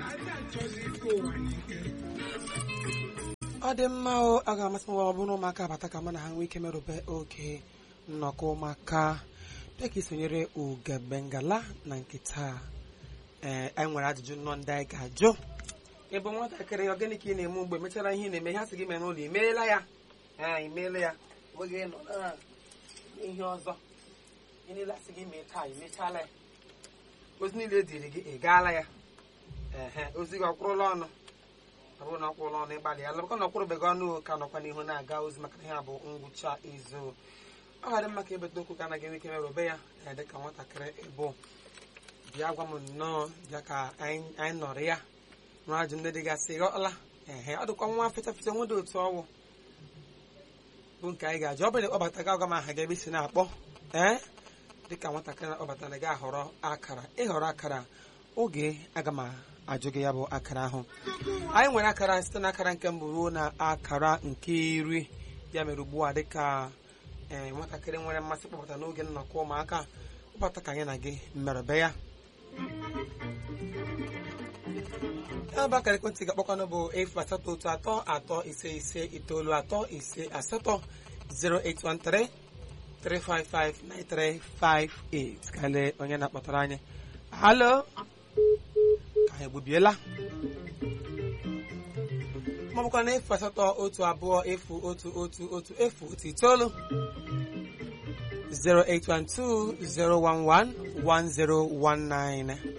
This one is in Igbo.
ọ dị mma o a ga-amasị m ọ bụrụ na ụmụaka abata ka mụ na ha nwee ike merube oge nnọkọ ụmụaka bịa ka isonyere ugebengala na nke taa ee anyị nwere ajụjụ nnọọ ndị anyị ga-ajụ ịbụ nwatakịrị ọ gịnị ka ị na-eme mgbe mechara ihe ị na-eme ihe a sị gị mee n'ụlọ imeela ya ee imeela ya nweghị nọ na ihe ọzọ ihe niile asị gị mee taa imechala ya ozi niile dịrị gị ị gaala ya ehe ozi gị ọkwụrụla ọnụ ọ bụrụ na ọkwụrụla ọnụ ịgbalị ya lọbụkọ na ọkwụrụbeghị ọnụ ka nọkwa n'ihu na-aga ozi maka na ihe a bụ ngwụcha izu ọ ga-adị mma ka ebeta okwu ka anaghị enwe ike merube ya na dị ka nwatakịrị ịbụ bịa gwa m nnọọ bịa ka anyị anyị nọrọ ya nụrụ ajụ ndị dịgasị ghọọla ehe ọ dịkwa nwa feta feta nwede otu ọwụ bụ nke anyị ga-ajụ ọ bụrụ na ịkpọbata gị agwa m aha gị ebe isi na-akpọ ee dịka nwatakịrị na-akpọbatara gị ahọrọ akara ịhọrọ akara oge aga m ajụ gị ya bụ akara ahụ anyị nwere akara site n'akara nke mbụ ruo na akara nke iri ya mere ugbu a dịka ee nwatakịrị nwere mmasị kpọbata n'oge nnọkọ ụmụaka kpọbata ka anyị na gị mmerebe ya ya bụ akara ekwentị ga-akpọkwanụ bụ efu asatọ otu atọ atọ ise ise itoolu atọ ise asatọ 0813 3559358 ka lee onye na-akpọtara anyị halo ka anyị egbubiela maọbụkwa na efu asatọ otu abụọ efu otu otu otu efu otu itoolu 0812 011 1019